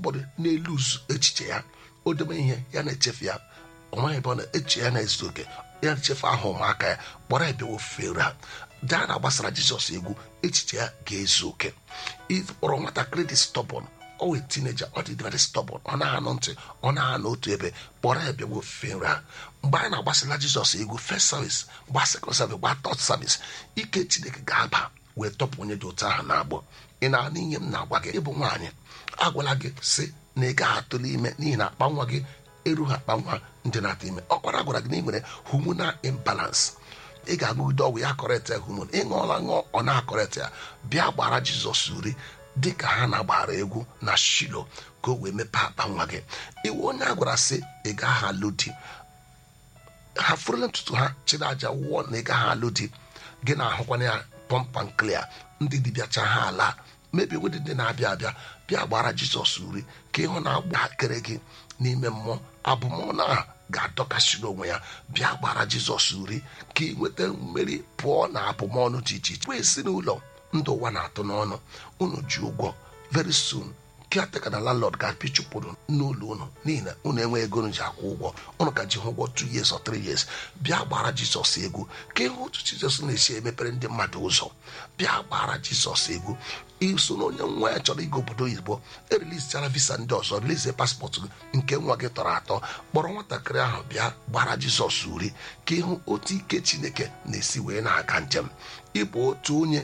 ụfọdụ n'elu echiche ya o deme ihe ya na-echefu ya ọ maghị ebe ọ na-eche ya na-ezu oke ya na-echefu aha ụmụaka ya kpọrọ ebe ofere ha daa na gbasara jizọs egwu echiche ya ga-ezu oke ịkpọrọ nwatakịrị dị stọbọn ọ wee tineja ọ dị very stọbọn ọ na-anụ ntị ọ na-anụ otu ebe kpọrọ ya bịawa ofufe nri ha mgbe anyị na-agbasara jizọs egwu first service gba second service gba third service ike chineke ga-aba wee tọpụ onye dị otu ahụ na-agbọ ị na-anụ ihe m na-agwa gị ịbụ nwaanyị agwala gị sị na ị gaghị atụle ime n'ihi na akpa nwa gị erughị akpa nwa ndị na-atụ ime ọkwara gwara gị na ị nwere hormonal imbalance ị ga-agụgide ọgwụ ya kọrịta homon ịṅụọla ṅụọ ọ na-akọrịta ya bịa gbara jizọs uri dị ka ha na-agbara egwu na shilo ka o wee mepee akpa nwa gị iwu onye a gwara sị ị gaghị alụ di ha furula ntutu ha chịrị aja wụọ na ị gaghị alụ di gị na-ahụkwana ya pọmpan klia ndị dibịacha ha ala mebi wedi ndị na-abịa abịa bịa gbara jizọs uri ka ịhụ na agba akịrị gị n'ime mmụọ abụmọnụ ahụ ga-adọkasịrị onwe ya bịa gbara jizọs uri ka ị nweta mmeri pụọ na abụmọnụ dị iche iche wee si n'ụlọ ndụ ụwa na-atụ n'ọnụ unu ji ụgwọ very soon kiateka na landlord ga-apị chụpụrụ n'ụlọ unu n'ihi na unu enweghị ego unu ji akwụ ụgwọ unu ka ji hụ ụgwọ 2 years or 3 years bịa gbara jizọs egwu ka ịhụ otu jizọs na-esi emepere ndị mmadụ ụzọ bịa gbara jizọs egwu iso na onye nwa ya chọrọ ịga obodo oyibo erilizichara visa ndị ọzọ relizie paspọtụ nke nwa gị tọrọ atọ kpọrọ nwatakịrị ahụ bịa gbara jizọs uri ka ịhụ otu ike chineke na-esi wee na-aga njem ịbụ otu onye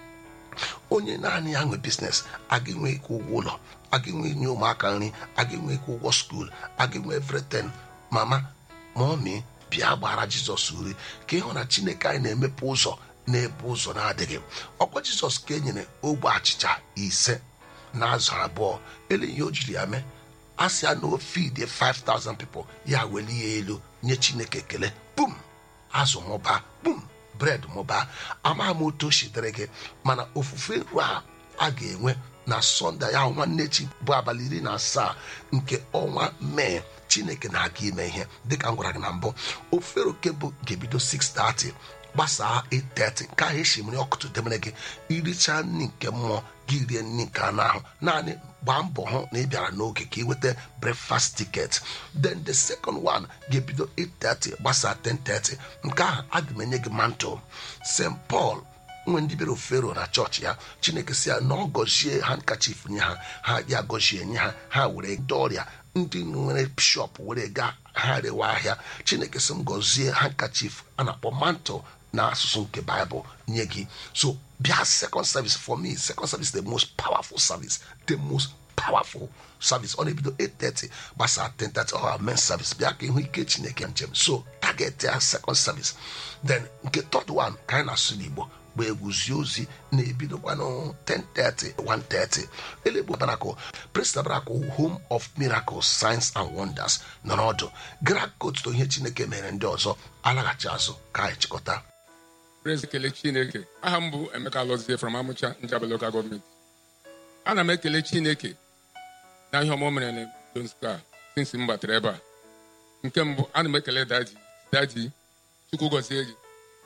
onye naanị ya nwe biznes aga enwe ịkwụ ụgwọ ụlọ aga enwe nye ụmụaka nri aga enwe ịkwụ ụgwọ skuul aga enwe everything mama mọmi bịa gbara jizọs uri ka ịhụ na chineke anyị na-emepe ụzọ n'ebe ụzọ na-adịghị ọkwa jizọs ka e nyere ogbe achịcha ise na azụ abụọ ele ihe o jiri ya mee a sị ya na ofid 5000 people ya weli ya elu nye chineke ekele bum azụ mụba bum bred mụbaa amaghị m otu o sitere gị mana ofufe nru a a ga-enwe na sọnde ya nwanne chi bụ abalị iri na asaa nke ọnwa mee chineke na-aga ime ihe dịka m gwara gị na mbụ ofufe oke bụ ga-ebido 6:30 gbasaa 8:30 nke ahụ esimiri ọkụtụ demere gị iricha nri nke mmụọ gị rie nri nke anụ ahụ naanị gbaa mbọ hụ na ị bịara n'oge ka ị nweta breakfast ticket then the second one ga-ebido 8:30 gbasaa 10:30 nke ahụ aga m enye gị mantle st paul nwe ndị bịara ofero na chọọchị ya chineke si ya na ọ gọzie handkachif nye ha ha ya gọzie nye ha ha were ndị ọrịa ndị nwere bishọp were gaa ha rewa ahịa chineke si m gọzie handkachif a na-akpọ mantle na asụsụ nke baịbụl nye gị so bịa second service for me second service the most powerful service the most powerful service ọ na-ebido 8:30 gbasaa 10:30 ọ men service bịa ka ịhụ ike chineke njem so target ya second service then nke third one ka anyị na-asụ n'igbo bụ egwuzi ozi na-ebidokwanụ 10:30 1:30 elegbo barakụ presta barakụ home of miracles signs and wonders nọ n'ọdụ gara ka otuto ihe chineke mere ndị ọzọ alaghachi azụ ka anyị chịkọta Praise ekele Chineke aha m bụ Emeka Lọzie from Amụcha Njaba Local Government ana m ekele Chineke na ihe ọma o mere na Jones Square since m batara ebe a nke mbụ ana m ekele daji daji Chukwu gọzie gị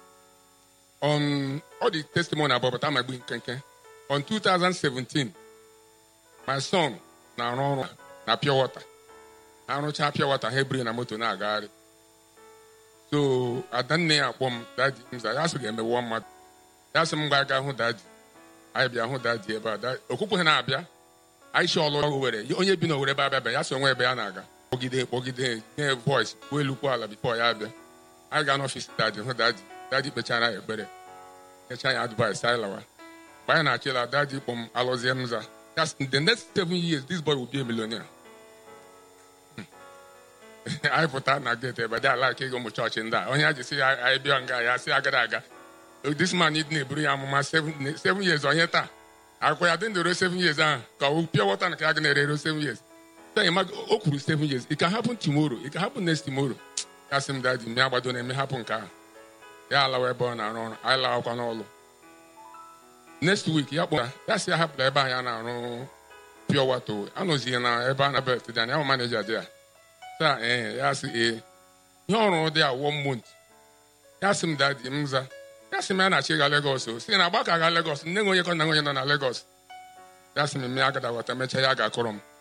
on ọ dị testimony abụọ bata ma gbu nkenke on 2017 my son na-arụ ọrụ na pure water na-arụcha pure water ha ebiri na moto na-agagharị so adanne ya akpọ m daji mza ya sị ga-emewe mmadụ ya sị m gba aga hụ daji anyị bịa hụ daji ebe a okwukwe ha na-abịa anyị si ọlụ ọrụ were onye bi n'owere ebe abịa ya so nwe ebe ya na-aga kpọgide kpọgide nye voice kwuo elukwu ala bifo ya abịa anyị gaa n'ọfịs daji hụ daji daji kpechara ya ekpere nyecha ya advice anyị lawa mgbe anyị na-achị la daji kpọ m alụzie m za ya sị the next seven years this boy will be a millionaire anyị pụta na gate ebe dị ala ka ego ụmụ chọọchị ndị a onye a ji sị ya anyị bịa nga ya sị agara aga this man ịdị na-eburu ya amụma seven years onye taa akwụkwọ ya dị ndụ ruo seven years ahụ ka ọ pịa wọta na ka ya ga na-ere ruo seven years then ma o kwuru seven years it can happen tomorrow it can happen next tomorrow ya sị m daji m ya gbado na-eme hapụ nke ahụ ya alawa ebe ọ na-arụ ọrụ anyị lawakwa n'ọlụ next week ya kpọra ya sị ya hapụla ebe anyị na-arụ pure water anọzie na ebe a na bet dị anya ya bụ maneja dị ya taa ee ya sị ee ihe ọrụ dị a one month ya sị m dadi m za ya sị m ya na-achị ga Lagos o si na agbaka ga Lagos nne nwe onye kọ na onye nọ na Lagos ya sị m ya agada wata mechaa ya ga-akọrọ m